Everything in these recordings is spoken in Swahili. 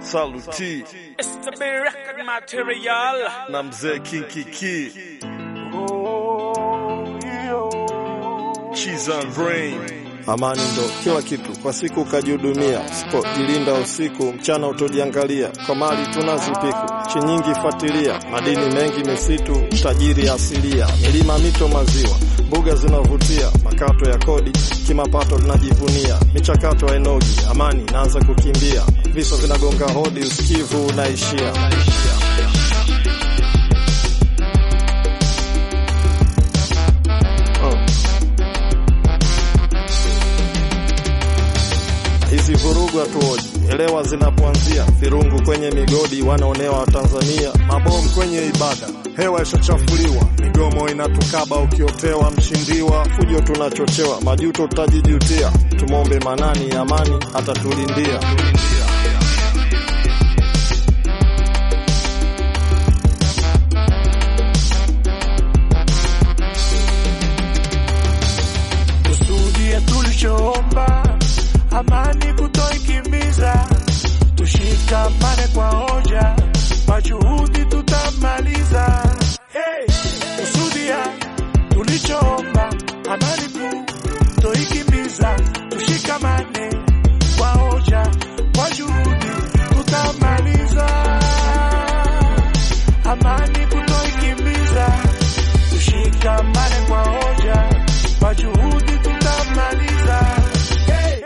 Saluti It's the big record material. na mzee Kinkiki Cheese and Brain. Amani ndo kila kitu, kwa siku ukajihudumia, usipojilinda usiku, mchana utojiangalia, kwa mali tunazipiku, chi nyingi fuatilia, madini mengi misitu, tajiri asilia, milima, mito, maziwa, mbuga zinavutia, makato ya kodi, kimapato tunajivunia, michakato hainogi, amani naanza kukimbia, visa vinagonga hodi, usikivu unaishia. Oh. Hizi vurugu hatuoji, elewa zinapoanzia. Virungu kwenye migodi, wanaonewa Watanzania. Mabomu kwenye ibada, hewa ishachafuliwa. Migomo inatukaba, ukiotewa mshindiwa. Fujo tunachochewa, majuto tutajijutia. Tumombe Manani, amani atatulindia. tusudie tulichoomba, amani kutoikimbiza, tushikamane kwa hoja, kwa juhudi tutamaliza. Hey, kusudia tulichoomba, amani kutoikimbiza, tushikamane kwa hoja, kwa juhudi tutamaliza. Amani kutoikimbiza, tushikamane kwa hoja, kwa juhudi tutamaliza. Hey,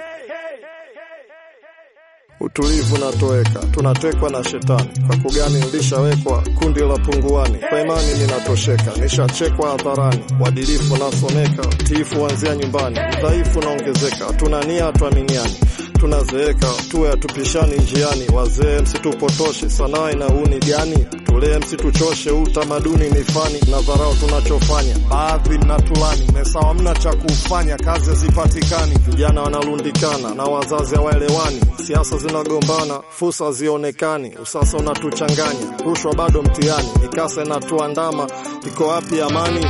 Utulivu unatoweka, tunatekwa na shetani. Kwa kugani nilishawekwa kundi la punguani, kwa imani ninatosheka, nishachekwa hadharani. Uadilifu nasomeka, tiifu wanzia nyumbani, udhaifu unaongezeka, hatuna nia, hatuaminiani tunazeeka tuwe hatupishani njiani. Wazee msitupotoshe, sanaa ina uni gani? Tulee msituchoshe, utamaduni ni fani na dharau tunachofanya. Baadhi mnatulani, mesawa mna cha kufanya, kazi hazipatikani, vijana wanalundikana na wazazi hawaelewani, siasa zinagombana, fursa hazionekani, usasa unatuchanganya, rushwa bado mtihani, mikasa inatuandama, iko wapi amani?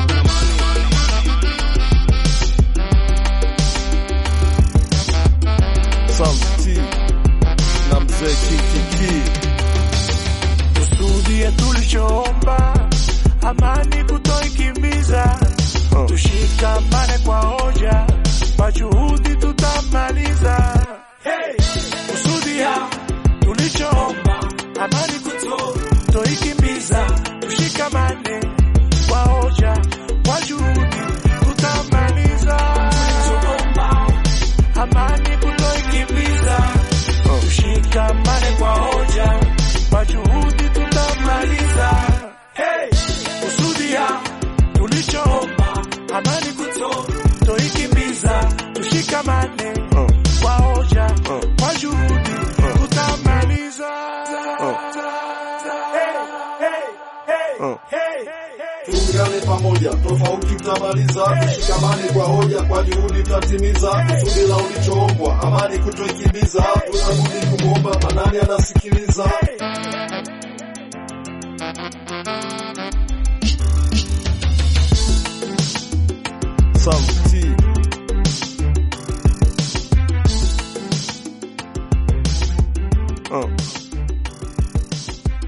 Saluti na mzee Kinkiki tusudie tulichoomba, amani kutoikimbiza, Oh. tushikamane kwa hoja, kwa juhudi tutamaliza. Hey, kusudia tulichoomba, amani kutoikimbiza, tushikamane kwa hoja, kwa juhudi tutamaliza. Amani kutoikimbiza, tushikamane kwa hoja, kwa juhudi tutamaliza. Hey, kusudia tulichoomba, amani kutoikimbiza, tushikamane Oh. kwa hoja, Oh. kwa juhudi tutamaliza. Oh. Hey, hey, hey, Oh. hey, hey. Tuungane pamoja, tofauti tutamaliza, tushikamane kwa hoja, kwa juhudi tutatimiza kusudi la ulichoombwa, amani kutoikimbiza, tunabudi kumwomba Manani anasikiliza. Saluti